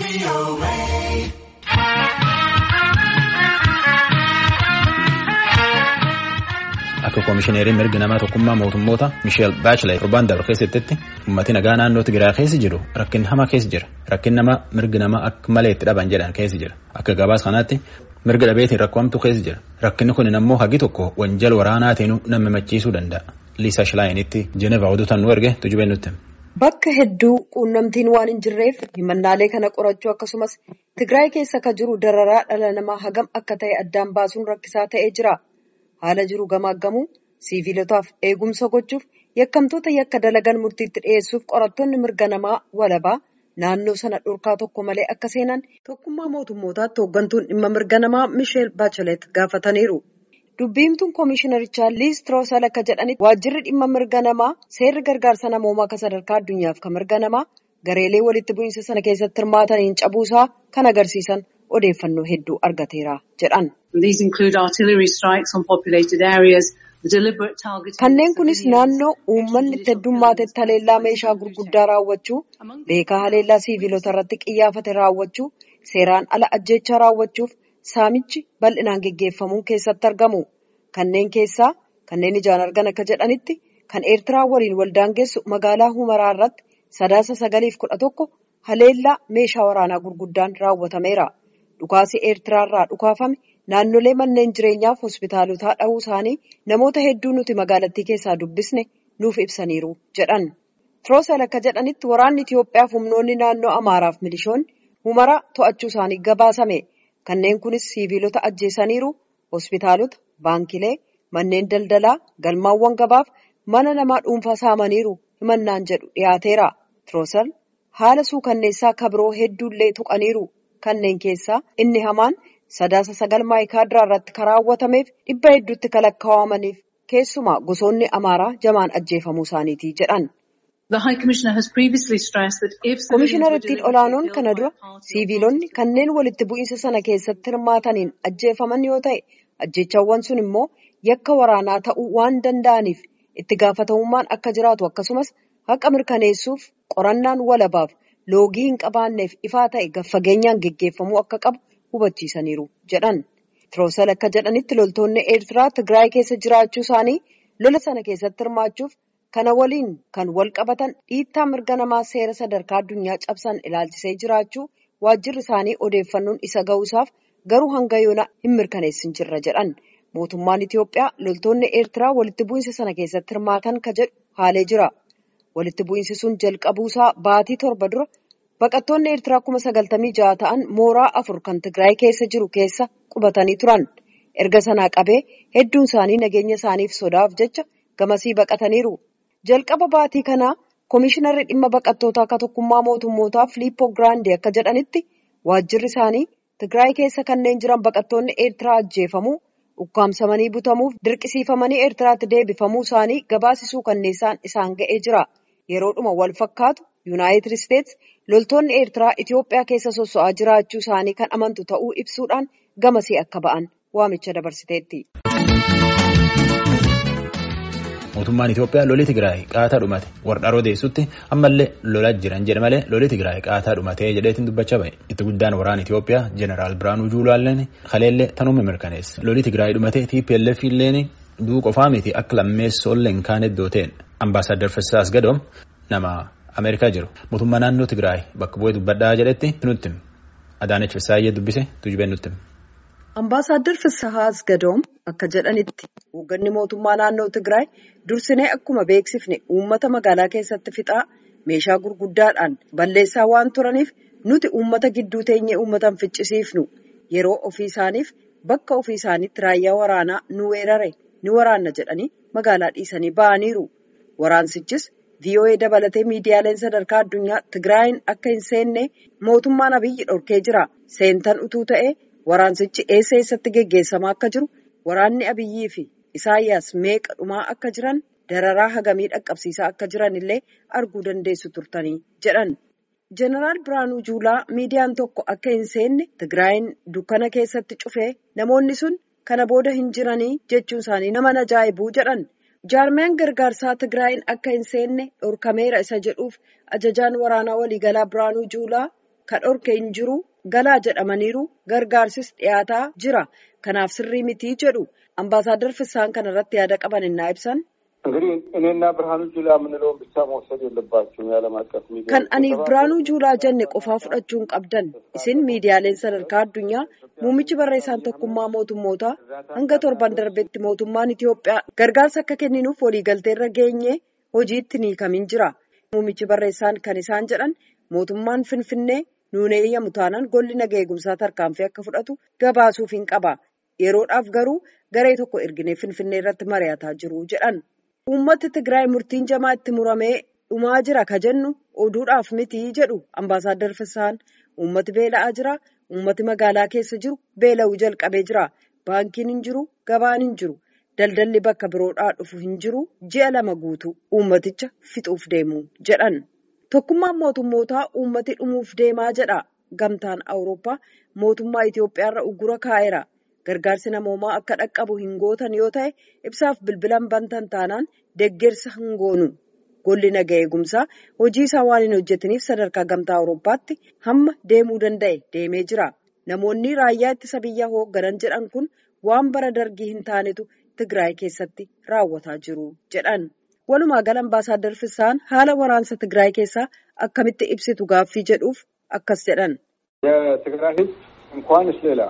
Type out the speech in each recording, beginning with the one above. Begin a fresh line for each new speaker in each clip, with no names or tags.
Akka koomishineeriin mirga namaa tokkummaa mootummoota Misheel Baachilay torbaan darbe keessatti uummatni nagaa naannoo Tigraay keessa jiru rakkin hamaa keessa jira. Rakkin nama mirga namaa akka malee itti dhaban jedhan keessa jira. Akka gabaas kanaatti mirga dhabeetiin rakkoomtu keessa jira. Rakkinni kun ammoo hagi tokko wanjal waraanaatiin nama machiisuu danda'a. Liisa Shilaayinitti Jenevaa oduutaan nu erge tujubee nutti.
Bakka hedduu quunnamtiin waan hin jirreef himannaalee kana qorachuu akkasumas Tigraay keessa akka jiru dararaa dhala namaa hagam akka ta'e addaan baasuun rakkisaa ta'ee jira. Haala jiru gamaaggamuu siviilotaaf eegumsa gochuuf yakkamtoota yakka dalagan murtiitti dhiyeessuuf qorattoonni mirga namaa walabaa naannoo sana dhorkaa tokko malee akka seenan tokkummaa mootummootaatti hooggantuun dhimma mirga namaa Misheel Baachelet gaafataniiru. Dubbiimtuun koomishinarichaa Liis Tiroosal akka jedhanitti waajjirri dhimma mirga namaa seerri gargaarsa namoomaa akka sadarkaa addunyaaf kan mirga namaa gareelee walitti bu'iinsa sana keessatti hirmaataniin cabuusaa kan agarsiisan odeeffannoo hedduu argateera jedhan. Kanneen kunis naannoo uummanni itti heddummatetti haleellaa meeshaa gurguddaa raawwachuu, beekaa haleellaa siiviilota irratti xiyyeeffate raawwachuu, seeraan ala ajjeechaa raawwachuuf saamichi bal'inaan geggeeffamuun keessatti argamu. Kanneen keessaa kanneen ijaan argan akka jedhanitti kan Eertiraa waliin waldaangeessu magaalaa Humaraa irratti sadaasa sagaliif kudha tokko haleellaa meeshaa waraanaa gurguddaan raawwatameera. Dhukaasi Eertiraa irraa dhukaafame naannolee manneen jireenyaaf hospitaalotaa dhahuu isaanii namoota hedduu nuti magaalattii keessaa dubbisne nuuf ibsaniiru jedhan. Tiroosal akka jedhanitti waraanni Itiyoophiyaaf humnoonni naannoo Amaaraaf milishoonni Humaraa to'achuu isaanii gabaasame. Kanneen kunis siiviilota ajjeesaniiru, hospitaalota, baankilee, manneen daldalaa, galmaawwan gabaaf mana namaa dhuunfaa saamaniiru himannaan jedhu dhiyaateera. Tiroosal haala suukanneessaa kabiroo hedduullee tuqaniiru. Kanneen keessaa inni hamaan sadaasa sagal maayikaadiraa irratti kan raawwatameef dhibba hedduutti kan lakkaawamaniif keessumaa gosoonni amaaraa jamaan ajjeefamuu isaaniiti jedhan. Koomishinarrittiin olaanoon kana dura siiviilonni kanneen walitti bu'iinsa sana keessatti hirmaataniin ajjeefaman yoo ta'e ajjeechawwan sun immoo yakka waraanaa ta'uu waan danda'aniif itti gaafatamummaan akka jiraatu akkasumas haqa mirkaneessuuf qorannaan walabaaf loogii hin qabaanneef ifaa ta'e gaffageenyaan geggeeffamuu akka qabu hubachiisaniiru jedhan. Tiroosal akka jedhanitti loltoonni Eertiraa Tigraay keessa jiraachuu isaanii lola sana keessatti hirmaachuuf kana waliin kan wal qabatan dhiittaa mirga namaa seera sadarkaa addunyaa cabsan ilaalchisee jiraachuu waajjirri isaanii odeeffannoon isa ga'uusaaf garuu hanga yoona hin mirkaneessin jirra jedhan. Mootummaan Itiyoophiyaa loltoonni Eertiraa walitti bu'iinsa sana keessatti hirmaatan ka jedhu haalee jira. Walitti bu'iinsi sun jalqabuusaa baatii torba dura baqattoonni Eertiraa kuma sagaltamii ja'a ta'an mooraa afur kan Tigraay keessa jiru keessa qubatanii turan. Erga sanaa qabee hedduun isaanii nageenya isaaniif sodaaf jecha gamasii baqataniiru. Jalqaba baatii kanaa Koomishinarri dhimma baqattootaa akka tokkummaa mootummootaa Filiippoo Giraandee akka jedhanitti waajjirri isaanii Tigraay keessa kanneen jiran baqattoonni Eertiraa ajjeefamuu, ukkaamsamanii butamuuf dirqisiifamanii Eertiraatti deebifamuu isaanii gabaasisuu kanneessaan isaan ga'ee jira. Yeroodhuma wal fakkaatu Yuunaayitid Isteets loltoonni Eertiraa Itiyoophiyaa keessa sosso'aa jiraachuu isaanii kan amantu ta'uu ibsuudhaan gamasii akka ba'an waamicha dabarsiteetti.
Mootummaan Itiyoophiyaa lolli Tigraay qaataa dhumate warra odeessutti ammallee lolaa jiran jedhe malee lolli Tigraay qaataa dhumatee jedheetiin dubbachaa bahe. Itti guddaan waraana Itiyoophiyaa Jeneraal Biraanuu Juulaalleen kaleellee tanuma mirkaneesse. Lolli Tigraay dhumatee TPLF illeen duu qofaa miti akka lammeessollee hin kaane iddoo ta'een ambaasaadar Fessaas Gadoom nama Ameerikaa jiru. Mootummaa naannoo Tigraay bakka bu'ee dubbadhaa jedhetti nutti Adaanech Fessaayyee dubbise tujubeen nutti.
Ambaasaadar Fessahaas Gadoom akka jedhanitti hoogganni mootummaa naannoo Tigraay dursinee akkuma beeksifne uummata magaalaa keessatti fixaa meeshaa gurguddaadhaan balleessaa waan turaniif nuti uummata gidduu teenyee uummatan ficcisiifnu yeroo ofii isaaniif bakka ofii isaaniitti raayyaa waraanaa nu weerare ni waraanna jedhanii magaalaa dhiisanii ba'aniiru. Waraansichis VOA dabalatee miidiyaaleen sadarkaa addunyaa Tigraayin akka hin seenne mootummaan Abiyyi dhorkee jira. Seentan utuu ta'ee. Waraansichi eessa eessatti geggeessamaa akka jiru waraanni Abiyyii fi Isaayyaas meeqa dhumaa akka jiran dararaa hagamii dhaqqabsiisaa akka jiran illee arguu dandeessu turtanii jedhan. Jeneraal Biraanuu Juulaa miidiyaan tokko akka hin seenne Tigraayin dukkana keessatti cufee namoonni sun kana booda hin jiranii jechuun isaanii nama ajaa'ibuu jedhan. Jaarmiyaan gargaarsaa Tigraayin akka hin seenne dhorkameera isa jedhuuf ajajaan waraanaa waliigalaa Biraanuu Juulaa kan dhorke hin jiru galaa jedhamaniiru gargaarsis dhiyaataa jira kanaaf sirrii mitii jedhu ambaasaadar Fissaan kana irratti yaada qaban innaa ibsan.
እንግዲህ እኔና ብርሃኑ ጁላ የምንለውን ብቻ መውሰድ የለባቸውም። የዓለም አቀፍ ሚዲያ
kan aniif Biraanuu Juulaa jenne qofaa fudhachuun qabdan isin miidiyaaleen sadarkaa addunyaa muummichi barreessaan tokkummaa mootummootaa hanga torban darbetti mootummaan Itoophiyaa gargaarsa akka kenninuuf waliigalteerra geenye hojiitti ni kamin jira. Muummichi barreessaan kan isaan jedhan mootummaan Finfinnee nuun eeyyamu taanaan golli nagaa eegumsaa tarkaanfii akka fudhatu gabaasuuf hin qaba. Yeroodhaaf garuu garee tokko erginee Finfinnee irratti mari'ataa jiru jedhan. Uummati Tigraay murtiin jamaa itti muramee dhumaa jira ka jennu oduudhaaf miti jedhu ambaasaadar Fissaan. Uummati beela'aa jira. Uummati magaalaa keessa jiru beela'uu jalqabee jira. Baankiin hin jiru. Gabaan hin jiru. Daldalli bakka biroodhaa dhufu hin jiru. Ji'a lama guutuu uummaticha fixuuf deemu jedhan. Tokkummaan mootummootaa uummati dhumuuf deemaa jedha. Gamtaan Awurooppaa mootummaa Itoophiyaarra uggura kaa'eera. Gargaarsi namoomaa akka dhaqqabu hin gootan yoo ta'e ibsaaf bilbilan bantan taanaan deeggarsa hin goonu. Golli nagaa eegumsaa hojii isaa waan hin hojjetiniif sadarkaa gamtaa Awurooppaatti hamma deemuu danda'e deemee jira. Namoonni raayyaa ittisa biyyaa hoogganan jedhan kun waan bara dargii hin taanetu Tigraay keessatti raawwataa jiru jedhan. Walumaa gala ambaasaadar Fissaan haala waraansa Tigraay keessaa akkamitti ibsitu gaaffii jedhuuf akkas jedhan.
የትግራይ ሕዝብ እንኳንስ ሌላ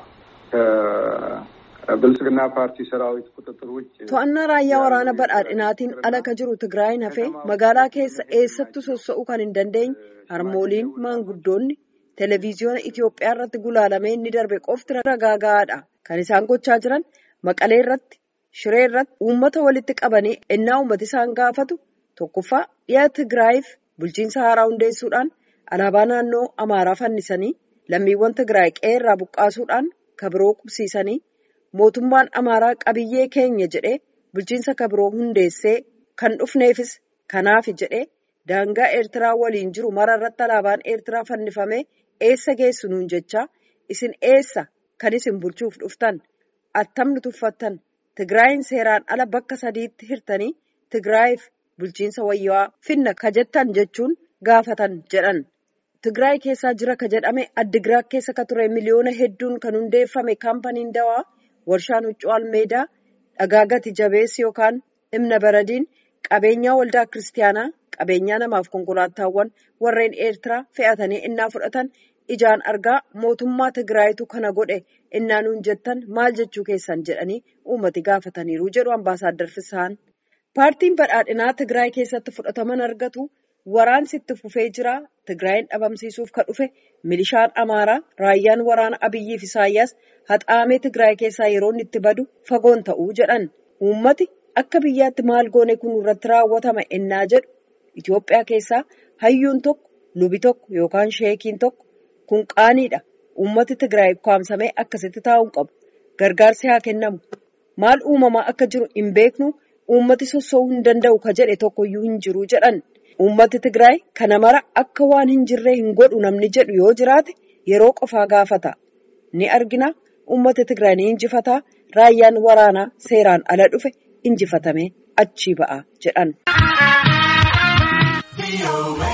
ከብልጽግና ፓርቲ ሰራዊት ቁጥጥር ውጭ
To'annaa raayyaa waraana badhaadhinaatiin ala ka jiru Tigraayin hafee magaalaa keessa eessattuu sossa'uu kan hin dandeenye harmooliin maanguddoonni televezyiyoona Itoophiyaa irratti gulaalamee inni darbe qofti ragaa gahaadha. Kan isaan gochaa jiran Maqalee irratti, Shiree irratti uummata walitti qabanii ennaa uummati isaan gaafatu tokkoffaa dhiyaa Tigraayiif bulchiinsa haaraa hundeessuudhaan alaabaa naannoo Amaaraa fannisanii lammiiwwan Tigraay qe'ee irraa buqqaasuudhaan kabiroo qubsiisanii mootummaan Amaaraa qabiyyee keenya jedhee bulchiinsa kabiroo hundeessee kan dhufneefis kanaafi jedhee daangaa Eertiraa waliin jiru mara irratti alaabaan Eertiraa fannifamee eessa geessu nuun jechaa isin eessa kan isin bulchuuf dhuftan attamni tuffattan Tigraayin seeraan ala bakka sadiitti hirtanii Tigraayiif bulchiinsa wayyaa finna ka jettan jechuun gaafatan jedhan. Tigraay keessaa jira ka jedhame Addigiraat keessa ka ture miliyoona hedduun kan hundeeffame kaampaniin dawaa warshaan huccuu almeedaa dhagaa gati jabeessi yookaan dhimna baradiin qabeenyaa waldaa kiristaanaa qabeenyaa namaaf konkolaataawwan warreen eertiraa fe'atanii innaa fudhatan ijaan argaa mootummaa Tigraayitu kana godhe innaa nuun jettan maal jechuu keessan jedhanii uummati gaafataniiru jedhu ambaasaadar Fissaan. Paartiin badhaadhinaa Tigraay keessatti fudhataman argatu. Waraansi itti fufee jira. Tigraayin dhabamsiisuuf kan dhufe milishaan Amaaraa raayyaan waraana Abiyyiif Isaayyaas haxaamee Tigraay keessaa yeroo inni itti badu fagoon ta'uu jedhan. Uummati akka biyyaatti maal goone kun irratti raawwatama ennaa jedhu Itoophiyaa keessaa hayyuun tokko lubi tokko yookaan sheekiin tokko kun qaaniidha. Uummati Tigraay kwaamsamee akkasitti taa'uun qabu. Gargaarsi haa kennamu. Maal uumamaa akka jiru hin beeknu uummati sossoo'uu hin danda'u ka jedhe tokkoyyuu hin jiru jedhan. Uummati Tigraay kana mara akka waan hin jirree hin godhu namni jedhu yoo jiraate yeroo qofaa gaafata. Ni argina uummati Tigraay ni injifataa raayyaan waraanaa seeraan ala dhufe injifatamee achii ba'a jedhan.